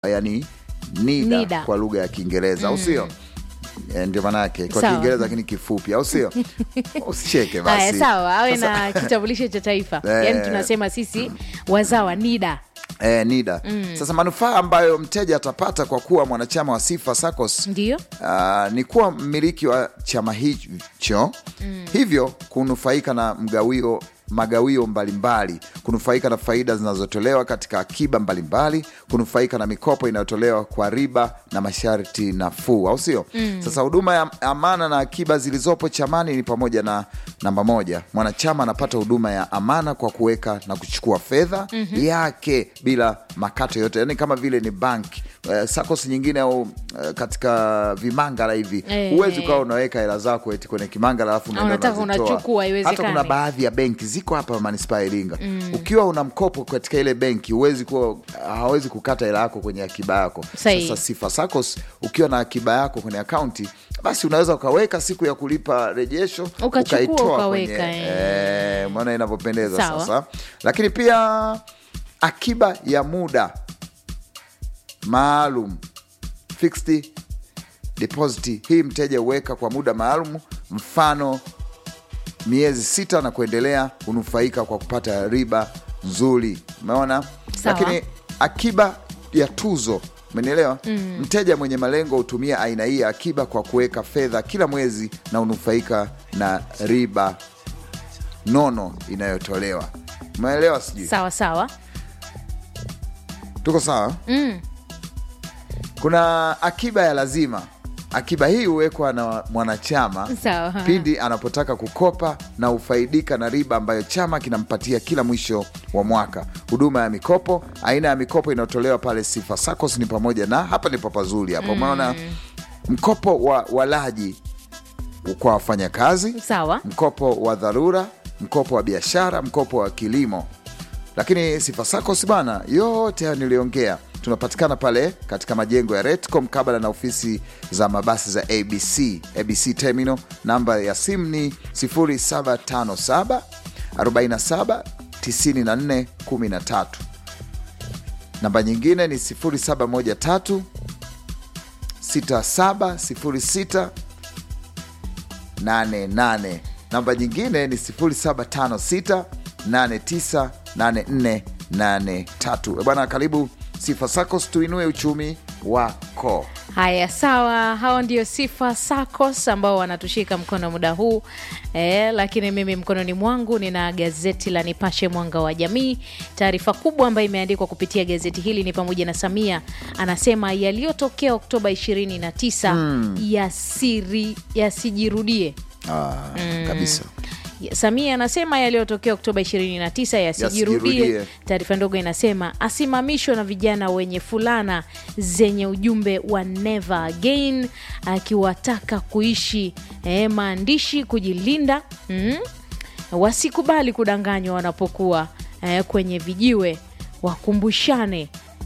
yani NIDA, NIDA. kwa lugha ya Kiingereza au sio? Eh, Ndio maana yake kwa Sawa. Kiingereza lakini kifupi, au sio? Usicheke Haya, basi. sawa, awe Sasa- na kitambulisho cha taifa Eh. yaani tunasema sisi wazawa NIDA. Eh, NIDA. Sasa manufaa ambayo mteja atapata kwa kuwa mwanachama wa Sifa SACCOS Ndio Ah, ni kuwa mmiliki wa chama hicho hivyo kunufaika na mgawio magawio mbalimbali, kunufaika na faida zinazotolewa katika akiba mbalimbali, kunufaika na mikopo inayotolewa kwa riba na masharti nafuu, au sio? Sasa huduma ya amana na akiba zilizopo chamani ni pamoja na namba moja, mwanachama anapata huduma ya amana kwa kuweka na kuchukua fedha yake bila makato yote, yani kama vile ni banki uh, SACCOS nyingine au uh, katika vimangala hivi Eh. huwezi ukawa unaweka hela zako eti kwenye kimangala alafu unaenda unataka unazitoa. unachukua, haiwezekani. Hata kuna baadhi ya benki ziko hapa manispaa ya Iringa ukiwa una mkopo katika ile benki huwezi kuwa hawezi kukata hela yako kwenye akiba yako. Sahihi. Sasa Sifa SACCOS ukiwa na akiba yako kwenye akaunti basi unaweza ukaweka siku ya kulipa rejesho Ukachukua, ukaitoa ukaweka, kwenye eh. eh, maana inavyopendeza Sawa. sasa. Lakini pia akiba ya muda maalum fixed deposit hii mteja huweka kwa muda maalum, mfano miezi sita na kuendelea, hunufaika kwa kupata riba nzuri. Umeona? Sawa. Lakini akiba ya tuzo, umenielewa? Mteja mwenye malengo hutumia aina hii ya akiba kwa kuweka fedha kila mwezi na hunufaika na riba nono inayotolewa. Umeelewa? Sijui sawa sawa. tuko sawa? Kuna akiba ya lazima. Akiba hii huwekwa na mwanachama Sawa. pindi anapotaka kukopa na hufaidika na riba ambayo chama kinampatia kila mwisho wa mwaka. Huduma ya mikopo, aina ya mikopo inayotolewa pale Sifa SACCOS ni pamoja na hapa ndipo pazuri hapa, umeona mkopo wa walaji kwa wafanyakazi Sawa. mkopo wa dharura, mkopo wa biashara, mkopo wa kilimo. Lakini Sifa SACCOS bana, yote hayo niliongea, tunapatikana pale katika majengo ya Retco mkabala na ofisi za mabasi za ABC, ABC Terminal. Namba ya simu ni 0757 47 94 13. Namba nyingine ni 0713 6706 88. Namba nyingine ni 0756 898483. Bwana, karibu Sifa SACCOS, tuinue uchumi wako. Haya, sawa. Hao ndio Sifa SACCOS ambao wanatushika mkono muda huu e, lakini mimi mkononi mwangu nina gazeti la Nipashe Mwanga wa Jamii. Taarifa kubwa ambayo imeandikwa kupitia gazeti hili ni pamoja na Samia anasema yaliyotokea Oktoba 29 yasiri yasijirudie. Ah, kabisa. Samia anasema yaliyotokea Oktoba 29 yasijirudie. Yasijirudie. Taarifa ndogo inasema asimamishwa na vijana wenye fulana zenye ujumbe wa never again, akiwataka kuishi eh, maandishi kujilinda, mm, wasikubali kudanganywa wanapokuwa eh, kwenye vijiwe, wakumbushane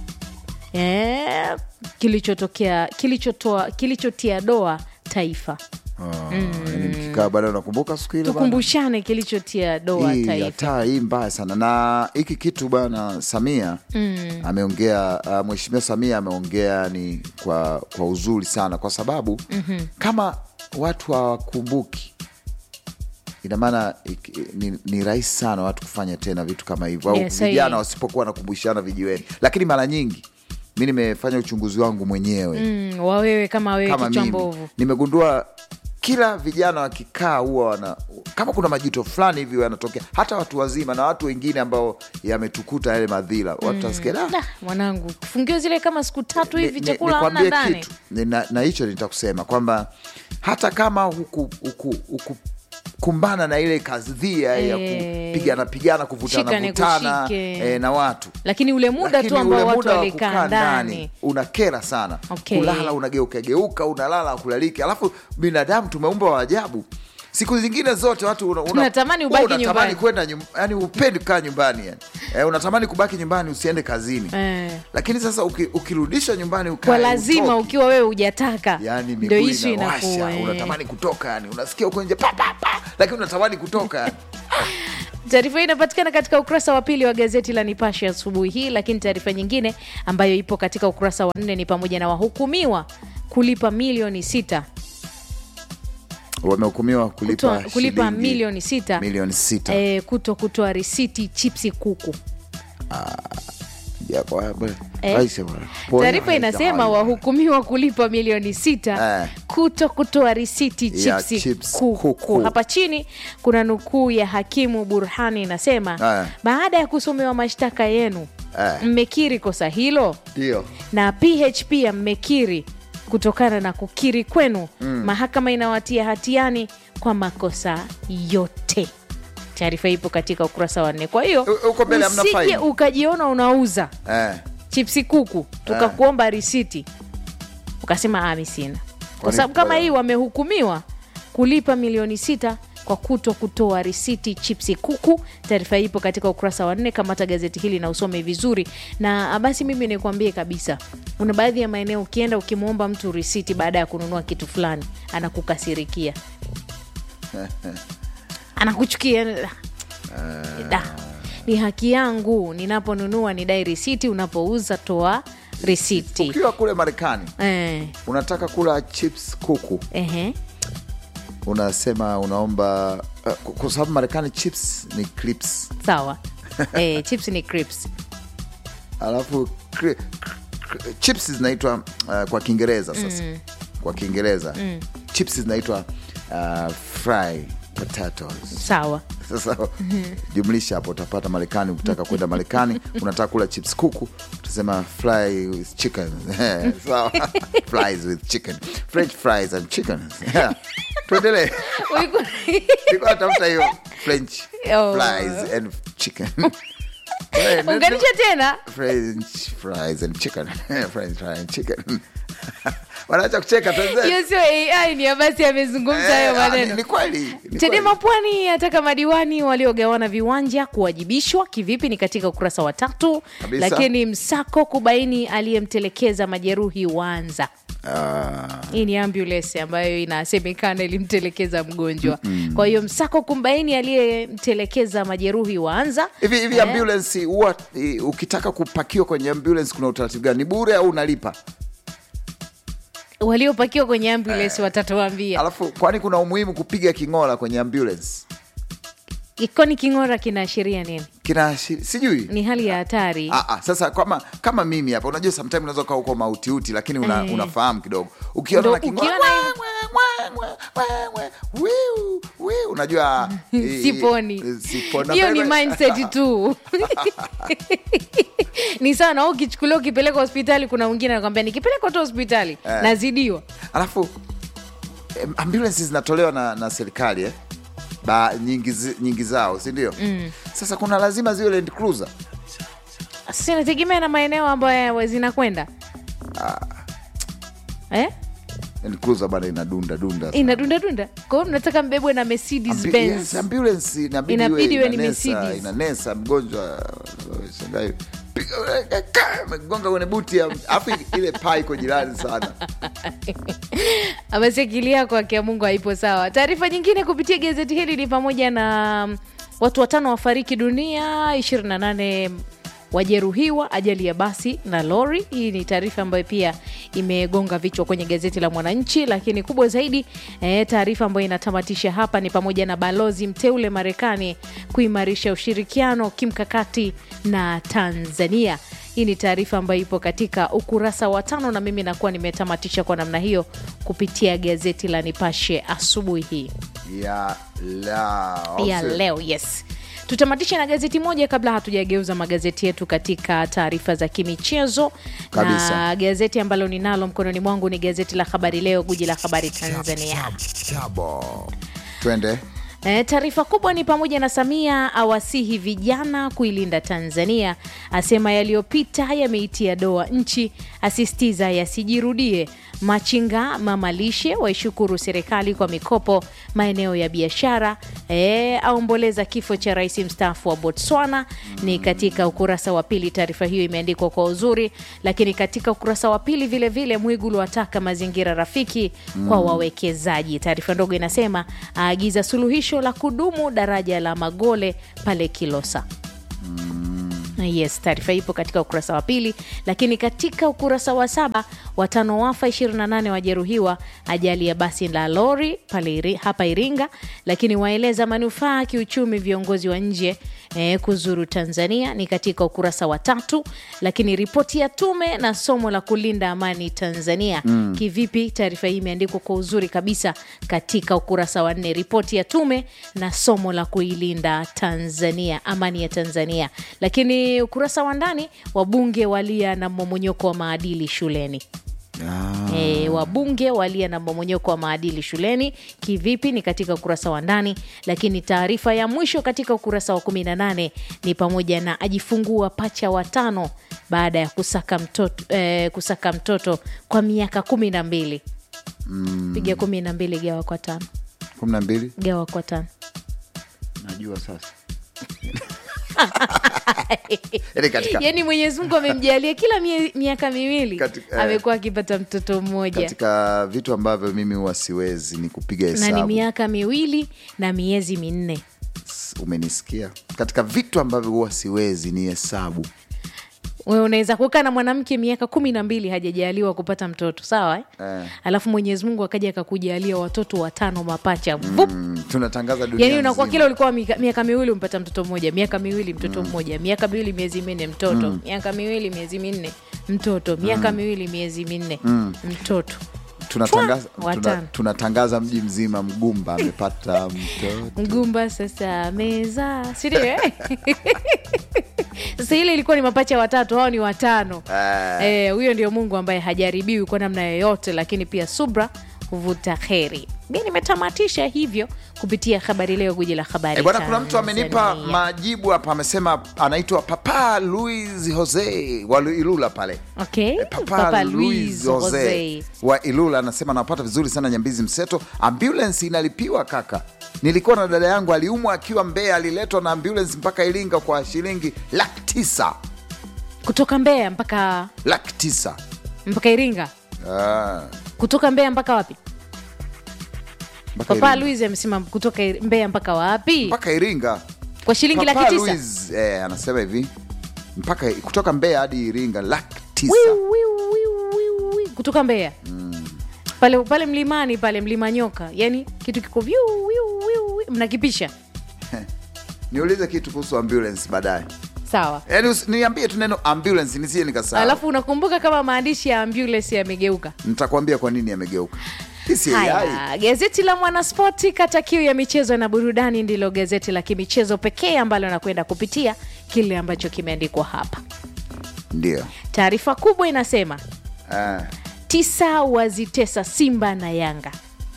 eh, kilichotokea kilichotoa kilichotia doa taifa, Ah, yani mkikaa baada unakumbuka siku ile bana? tukumbushane kilichotia doa hii taifa. hata hii mbaya sana na hiki kitu bwana Samia ameongea uh, mheshimiwa Samia ameongea ni kwa, kwa uzuri sana kwa sababu kama watu hawakumbuki ina maana iki- ni, ni rahisi sana watu kufanya tena vitu kama hivyo au Yes, sahihi. vijana wasipokuwa wanakumbushana vijiweni, lakini mara nyingi mi nimefanya uchunguzi wangu mwenyewe Mm, wawewe kama wewe kama kichwa mimi mbovu nimegundua kila vijana wakikaa huwa wana kama kuna majito fulani hivi yanatokea, hata watu wazima na watu wengine ambao yametukuta yale madhila, watu wasikia "Ah, Da, mwanangu kifungiwa zile kama siku tatu hivi ni- chakula hamna nikwambie ndani kitu Ni- na na hicho nitakusema kwamba hata kama huku, huku, huku kumbana na ile kadhia ya Eh, kupigana pigana kuvutana shika vutana nikushike. eh, na watu lakini ule muda lakini tu ambao ule watu muda wa walikaa kukaa ndani unakera sana Okay. kulala unageuka geuka unalala kulaliki alafu binadamu tumeumbwa wa ajabu siku zingine zote watu una, una, Unatamani wewe ubaki unatamani nyumbani. kwenda nyum, yani upendi kukaa nyumbani yani. Eh, unatamani kubaki nyumbani usiende kazini Eh. lakini sasa uki, ukirudisha nyumbani ukae, kwa lazima utoki. ukiwa wewe hujataka yani ndio miguu ishu inawasha inakuwa eh. unatamani kutoka yani unasikia uko nje pa, pa, pa, lakini unatamani kutoka yani. Taarifa hii inapatikana katika ukurasa wa pili wa gazeti la Nipashe asubuhi hii, lakini taarifa nyingine ambayo ipo katika ukurasa wa nne ni pamoja na wahukumiwa kulipa milioni sita wamehukumiwa kulipa, kutoa- kulipa shilingi milioni sita milioni sita eh, kuto kutoa risiti chipsi kuku. Ya, kwa- kwa- Eh, Aisha bwana. Pole, Taarifa Aisha inasema bwana. wahukumiwa kulipa milioni sita Eh. kuto kutoa risiti Ya chipsi chips kuku. kuku. Hapa chini kuna nukuu ya hakimu Burhani inasema Eh. baada ya kusomewa mashtaka yenu Eh. mmekiri kosa hilo Ndio. na PHP mmekiri kutokana na kukiri kwenu mahakama inawatia hatiani kwa makosa yote. Taarifa ipo katika ukurasa wa nne. Kwa hiyo U- uko mbele hamna usije faini. ukajiona unauza Eh. chipsi kuku tukakuomba risiti ukasema ami sina, kwa Kwani- sababu kama kwa- hii wamehukumiwa kulipa milioni sita kwa kuto kutoa risiti chipsi kuku. Taarifa hii ipo katika ukurasa wa nne. Kamata gazeti hili na usome vizuri. Na basi mimi nikwambie kabisa, kuna baadhi ya maeneo ukienda ukimwomba mtu risiti baada ya kununua kitu fulani anakukasirikia, anakuchukia da, ni haki yangu ninaponunua nidai risiti, unapouza toa risiti. ukiwa kule marekani Eh, unataka kula chips kuku ehe, unasema unaomba uh, kwa sababu marekani chips ni clips sawa. Eh, chips ni crips. alafu cri, cri, chips zinaitwa uh, kwa kiingereza sasa kwa kiingereza chips zinaitwa uh, fry potatoes Sawa. sasa jumlisha hapo utapata marekani ukitaka kwenda marekani unataka kula chips kuku utasema fry with chicken sawa fries with chicken french fries and chicken yeah. tuendelee Ulikuwa- Nilikuwa natafuta hiyo french Oh. fries and chicken Eh, no- no- Unganisha tena french fries and chicken french fries and chicken wanaacha kucheka tuendelee. hiyo sio AI, ni Abasi amezungumza hayo Eh, ah, ni- maneno. ni kweli ni Chadema kweli. Pwani ataka madiwani waliogawana viwanja kuwajibishwa kivipi, ni katika ukurasa wa tatu. Kabisa. Lakini msako kubaini aliyemtelekeza majeruhi Wanza. Ah, Hii ni ambulance ambayo inasemekana ilimtelekeza mgonjwa. Kwa hiyo msako kumbaini aliyemtelekeza majeruhi Wanza. hivi hivi Eh, ambulance huwa eh, ukitaka kupakiwa kwenye ambulance kuna utaratibu gani ni bure au unalipa waliopakiwa kwenye ambulance watatuambia. alafu kwani kuna umuhimu kupiga king'ola kwenye ambulance Ikoni king'ora kinaashiria nini? kina sijui Ni hali ya hatari. Ah, ah, sasa kama kama mimi hapa unajua sometime unaweza ukaa huko mautiuti lakini una, Eh. unafahamu kidogo ukiona Ndo na king'ola, ukiona- "Wah, wah, wah, wah, wah, wiu, wiu," unajua eh, siponi eh, sipona hiyo ni wewe. mindset tu ni sawa na wewe ukichukuliwa ukipeleka hospitali kuna mwingine anakwambia nikipeleka tu hospitali Eh. nazidiwa alafu em, ambulance zinatolewa na, na serikali eh? ba, nyingi, zi- nyingi zao si ndio mm. sasa kuna lazima ziwe Land Cruiser sasa inategemea na maeneo ambayo zinakwenda eh? Land Cruiser bana inadunda dunda sana. inadundadunda kwa hiyo mnataka mbebwe na mercedes Ambu- benz yes, ambulance inabidi Inabidi iwe ni inanesa, Mercedes. inanesa mgonjwa shangai gonga kwenye buti ya- alafu ile paa iko jirani sana Basi akili yako akia Mungu haipo sawa. Taarifa nyingine kupitia gazeti hili ni pamoja na mm, watu watano wafariki dunia, 28 wajeruhiwa ajali ya basi na lori. Hii ni taarifa ambayo pia imegonga vichwa kwenye gazeti la Mwananchi, lakini kubwa zaidi eh, taarifa ambayo inatamatisha hapa ni pamoja na balozi mteule Marekani kuimarisha ushirikiano kimkakati na Tanzania. Hii ni taarifa ambayo ipo katika ukurasa wa tano, na mimi nakuwa nimetamatisha kwa namna hiyo kupitia gazeti la Nipashe asubuhi hii ya la ya leo. Yes, tutamatishe na gazeti moja kabla hatujageuza magazeti yetu katika taarifa za kimichezo, Kabisa. na gazeti ambalo ninalo mkononi mwangu ni gazeti la Habari Leo, guji la habari Tanzania. Chabo. twende E, taarifa kubwa ni pamoja na Samia awasihi vijana kuilinda Tanzania, asema yaliyopita yameitia doa nchi, asisitiza yasijirudie. Machinga mamalishe waishukuru serikali kwa mikopo maeneo ya biashara. E, aomboleza kifo cha rais mstaafu wa Botswana. Ni katika ukurasa wa pili, taarifa hiyo imeandikwa kwa uzuri. Lakini katika ukurasa wa pili vilevile, Mwigulu ataka mazingira rafiki kwa wawekezaji. Taarifa ndogo inasema aagiza suluhisho la kudumu daraja la Magole pale Kilosa. Yes, taarifa ipo katika ukurasa wa pili, lakini katika ukurasa wa saba watano wafa 28 wajeruhiwa ajali ya basi la lori pale iri, hapa Iringa, lakini waeleza manufaa kiuchumi viongozi wa nje eh, kuzuru Tanzania ni katika ukurasa wa tatu, lakini ripoti ya tume na somo la kulinda amani Tanzania kivipi? Taarifa hii imeandikwa kwa uzuri kabisa katika ukurasa wa nne, ripoti ya tume na somo la kuilinda Tanzania, amani ya Tanzania. Lakini ukurasa wa ndani, wabunge walia na mmomonyoko wa maadili shuleni. Ah, E, wabunge walia na mmomonyoko wa maadili shuleni kivipi? Ni katika ukurasa wa ndani, lakini taarifa ya mwisho katika ukurasa wa 18 ni pamoja na ajifungua pacha watano baada ya kusaka mtoto, eh, kusaka mtoto kwa miaka kumi na mbili. Piga kumi na mbili gawa kwa tano, kumi na mbili gawa kwa tano. najua sasa Yaani katika, Yaani Mwenyezi Mungu amemjalia kila mie- miaka miwili Katika- eh, amekuwa akipata mtoto mmoja katika vitu ambavyo mimi huwa siwezi ni kupiga na ni hesabu miaka miwili na miezi minne. umenisikia katika vitu ambavyo huwa siwezi ni hesabu Wewe unaweza kukaa na mwanamke miaka kumi na mbili hajajaliwa kupata mtoto sawa eh? Eh. Alafu Mwenyezi Mungu akaja akakujalia watoto watano mapacha vup. mm, tunatangaza dunia Yani unakuwa nzima. kila ulikuwa miaka, miaka miwili umpata mtoto mmoja, miaka miwili mtoto mmoja, miaka miwili miezi minne mtoto, miaka miwili miezi minne mtoto, miaka miwili miezi minne mtoto. tunatangaza, Chwa, tuna, watano. tunatangaza mji mzima mgumba amepata mtoto Mgumba sasa meza, si ndio? eh? Sasa ile ilikuwa ni mapacha watatu, hao ni watano. Ah. Eh, huyo ndio Mungu ambaye hajaribiwi kwa namna yoyote, lakini pia subra huvuta kheri. Mi nimetamatisha hivyo kupitia Habari Leo, guji la habari Eh, bwana, kuna mtu amenipa Tanzania. majibu hapa, amesema anaitwa Papa Luis Jose wa Ilula pale. Okay. Eh, Papa, Papa Luis Luis Jose Jose. wa Ilula anasema anapata vizuri sana Nyambizi Mseto. Ambulance inalipiwa kaka. Nilikuwa na dada yangu aliumwa akiwa Mbeya, aliletwa na ambulance mpaka Iringa kwa shilingi laki tisa kutoka Mbeya mpaka laki tisa mpaka Iringa, Ah, kutoka Mbeya mpaka wapi? mpaka Papa Iringa. Luis amesema kutoka Ir- Mbeya mpaka wapi? mpaka Iringa Kwa shilingi Papa laki tisa. Luis, eh, anasema hivi mpaka kutoka Mbeya hadi Iringa laki tisa Wiu, wiu, wiu, wiu, wiu. kutoka Mbeya pale pale mlimani pale mlima nyoka, yani kitu kiko viu, wiu, wiu, wiu. mnakipisha niulize kitu kuhusu ambulance baadaye sawa. yaani usi- niambie tu neno ambulance nisije nikasahau Alafu unakumbuka kama maandishi ya ambulance yamegeuka. nitakwambia kwa nini yamegeuka Hii si AI. Haya, gazeti la Mwanaspoti kata kiu ya michezo na burudani ndilo gazeti la kimichezo pekee ambalo nakwenda kupitia kile ambacho kimeandikwa hapa. ndio Taarifa kubwa inasema Ah, tisa wazitesa Simba na Yanga.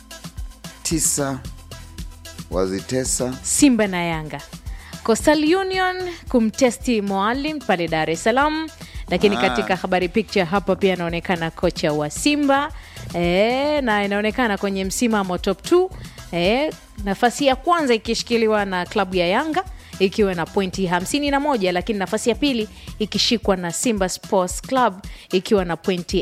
tisa wazitesa Simba na Yanga. Coastal Union kumtesti Moalim pale Dar es Salaam, lakini Ah. katika habari picture hapa pia anaonekana kocha wa Simba e, na inaonekana kwenye msimamo top 2 e, nafasi ya kwanza ikishikiliwa na klabu ya Yanga ikiwa na pointi 51 lakini nafasi ya pili ikishikwa na Simba Sports Club ikiwa na pointi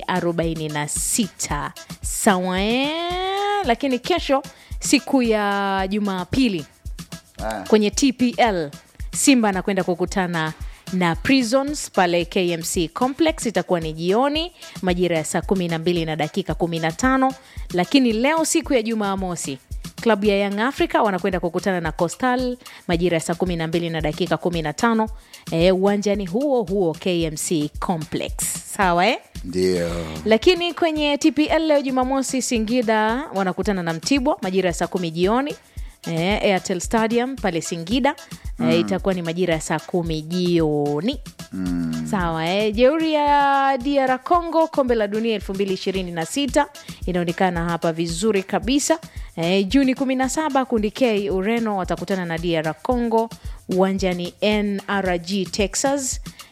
46 sawa eh? Lakini kesho siku ya Jumapili Ah, kwenye TPL Simba anakwenda kukutana na Prisons pale KMC Complex, itakuwa ni jioni majira ya saa 12 na dakika 15. Lakini leo siku ya Jumamosi klabu ya Young Africa wanakwenda kukutana na Coastal majira ya saa 12 na dakika 15 eh, uwanjani huo huo KMC Complex, sawa eh? ndio Lakini kwenye TPL leo Jumamosi, Singida wanakutana na Mtibwa majira ya saa kumi jioni eh, Airtel Stadium pale Singida eh, itakuwa ni majira ya saa kumi jioni sawa eh. Jeuri ya DR Congo kombe la dunia 2026 inaonekana hapa vizuri kabisa eh, Juni 17 kundi K Ureno watakutana na DR Congo uwanjani NRG Texas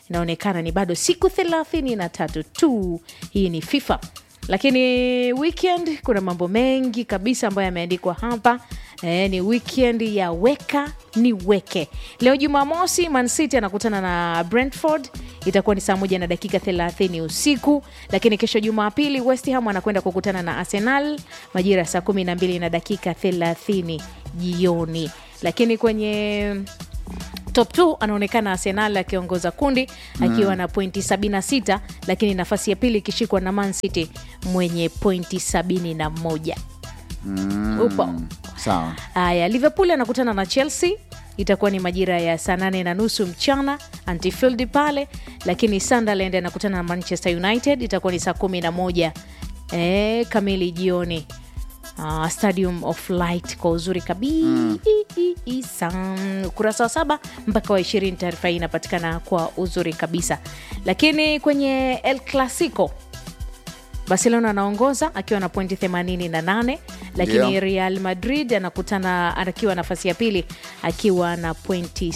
inaonekana ni bado siku thelathini na tatu tu. Hii ni FIFA, lakini weekend kuna mambo mengi kabisa ambayo yameandikwa hapa. E, ni weekend ya weka ni weke. Leo Jumamosi, Man City anakutana na Brentford, itakuwa ni saa moja na dakika 30 usiku. Lakini kesho Jumapili, West Ham anakwenda kukutana na Arsenal majira ya saa 12 na dakika 30 jioni. Lakini kwenye top 2 anaonekana Arsenal akiongoza kundi akiwa na pointi 76, lakini nafasi ya pili ikishikwa na Man City mwenye pointi 71. Upo sawa Haya, Liverpool anakutana na Chelsea, itakuwa ni majira ya saa nane na nusu mchana Anfield pale, lakini Sunderland anakutana na Manchester United, itakuwa ni saa kumi na moja eh, kamili jioni. Ah, Stadium of Light kwa uzuri kabisa. Ukurasa wa saba mpaka wa ishirini, taarifa hii inapatikana kwa uzuri kabisa. Lakini kwenye El Clasico Barcelona anaongoza akiwa na pointi 88, lakini Ndio. Real Madrid anakutana akiwa nafasi ya pili akiwa na pointi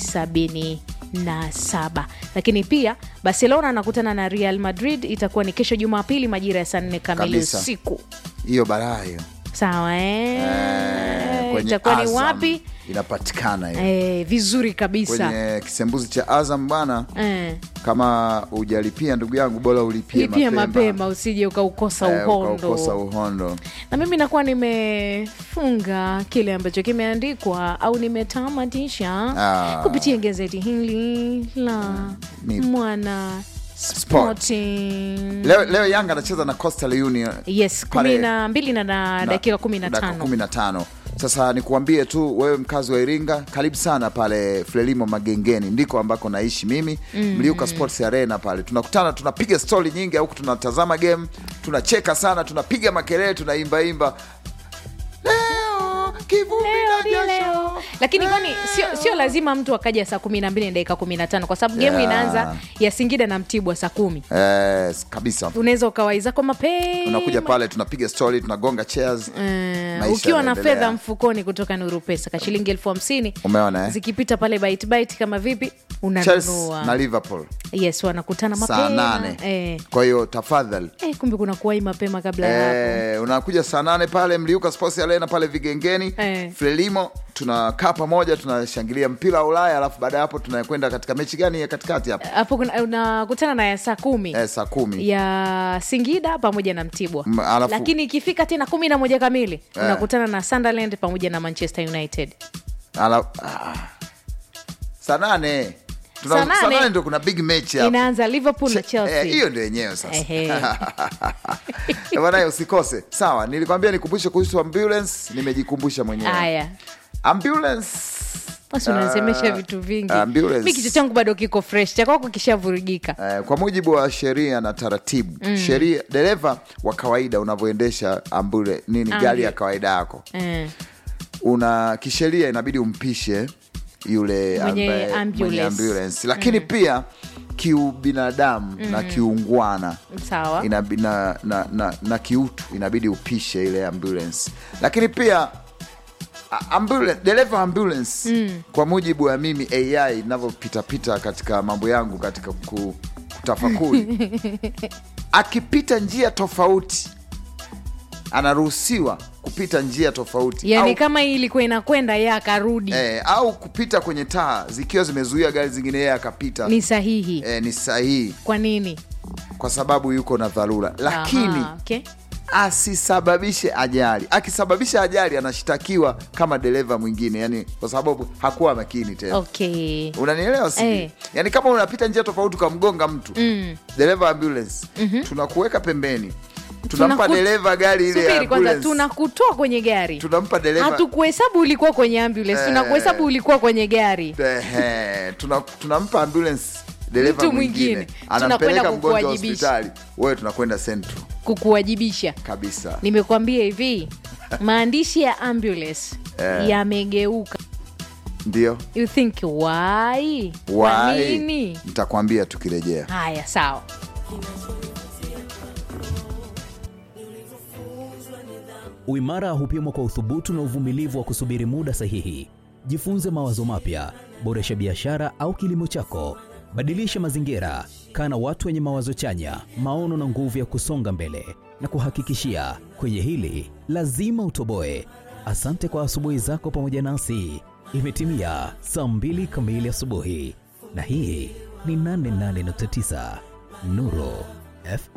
77. Lakini pia Barcelona anakutana na Real Madrid, itakuwa ni kesho Jumapili majira ya saa nne kamili Kabisa. usiku. hiyo balaa hiyo Sawa eh? Eh, kwenye itakuwa ni Azam wapi? inapatikana hiyo Eh, vizuri kabisa kwenye kisembuzi cha Azam bwana eh. kama ujalipia ndugu yangu bora ulipie Lipia mapema, mapema usije ukaukosa Eh, uhondo ukaukosa uhondo na mimi nakuwa nimefunga kile ambacho kimeandikwa au nimetamatisha Ah. kupitia gazeti hili la Ni- Mwana Sport. Sporting. leo, leo Yanga anacheza na Coastal Union Yes, Pale- kumi na mbili na, na dakika kumi na dakika tano. kumi na tano. Sasa nikuambie tu wewe mkazi wa Iringa, karibu sana pale Frelimo Magengeni, ndiko ambako naishi mimi Mliuka Sports Arena pale. Tunakutana, tunapiga stori nyingi, au tunatazama game, tunacheka sana, tunapiga makelele, tunaimbaimba leo kivumbi Leo na ni jasho. leo. Lakini kwani sio, sio lazima mtu akaja saa kumi na mbili na dakika kumi na tano kwa sababu gemu Yeah. inaanza ya Singida na Mtibwa saa kumi. Eh, kabisa Unaweza ukawai zako mapema unakuja pale tunapiga stori tunagonga chairs Eh, Maisha ukiwa na yanaendelea. fedha mfukoni kutoka Nuru Pesa ka shilingi elfu hamsini umeona eh? zikipita pale bite bite kama vipi Chelsea unanunua. na Liverpool Yes, wanakutana saa mapema nane eh. kwa hiyo tafadhali Eh, kumbe kuna kuwai mapema kabla ya hapo. Eh, unakuja saa nane pale Mliuka Sports Arena pale Vigengeni Eh. Frelimo, tunakaa pamoja tunashangilia mpira wa Ulaya, alafu baada ya hapo tunakwenda katika mechi gani ya katikati hapo Hapo kuna- unakutana na ya saa kumi eh, saa kumi ya Singida pamoja na Mtibwa M- alafu- lakini ikifika tena kumi na moja kamili unakutana na Sunderland pamoja na Manchester United. Ala, ah, saa nane Tuna- Saa nane saa nane ndio kuna big match hapo. Inaanza Liverpool na Che- Chelsea. eh, hiyo ndio yenyewe sasa Ehe. Eh, bwana usikose sawa nilikwambia nikumbushe kuhusu ambulance nimejikumbusha mwenyewe Haya. ambulance Basi unasemesha vitu vingi. ambulance. Mi kichwa changu bado kiko fresh, cha kwako kishavurugika. Eh, kwa mujibu wa sheria na taratibu sheria dereva wa kawaida unavyoendesha ambule nini Ambu- gari ya kawaida yako Eh. una kisheria inabidi umpishe yule Mwenye ambaye- ambulance. mwenye ambulance lakini pia kiubinadamu na kiungwana Sawa. inabi, na, na, na, na kiutu inabidi upishe ile ambulance lakini pia a- ambulance, dereva wa ambulance kwa mujibu wa mimi ai inavyopitapita katika mambo yangu katika ku, kutafakuri akipita njia tofauti anaruhusiwa kupita njia tofauti yani au, kama hii ilikuwa inakwenda ye akarudi eh, au kupita kwenye taa zikiwa zimezuia gari zingine yeye akapita ni sahihi eh, ni sahihi kwa nini kwa sababu yuko na dharura lakini Aha, okay. asisababishe ajali akisababisha ajali anashtakiwa kama dereva mwingine yani kwa sababu hakuwa makini tena Okay. unanielewa sijui Eh. yani kama unapita njia tofauti ukamgonga mtu dereva wa ambulance tunakuweka pembeni tunampa Tunaku- dereva gari ile ya Subiri kwanza, ambulance tunakutoa kwenye gari, tunampa dereva hatukuhesabu ulikuwa kwenye ambulance, Eh. tunakuhesabu ulikuwa kwenye gari. Ehe, tuna- tunampa ambulance dereva Mtu mwingine mwingine. anampeleka Tunakwenda mgonjwa kukuwajibisha. hospitali wewe tunakwenda central kukuwajibisha. kabisa Nimekuambia hivi, maandishi ya ambulance yamegeuka. ndio You think why? Kwa Why? nini? nitakwambia tukirejea Haya, sawa. Uimara hupimwa kwa uthubutu na uvumilivu wa kusubiri muda sahihi. Jifunze mawazo mapya, boresha biashara au kilimo chako, Badilisha mazingira, kaa na watu wenye mawazo chanya, maono na nguvu ya kusonga mbele. Na kuhakikishia kwenye hili lazima utoboe. Asante kwa asubuhi zako pamoja nasi. Imetimia saa mbili kamili asubuhi, na hii ni 88.9 Nuru FM.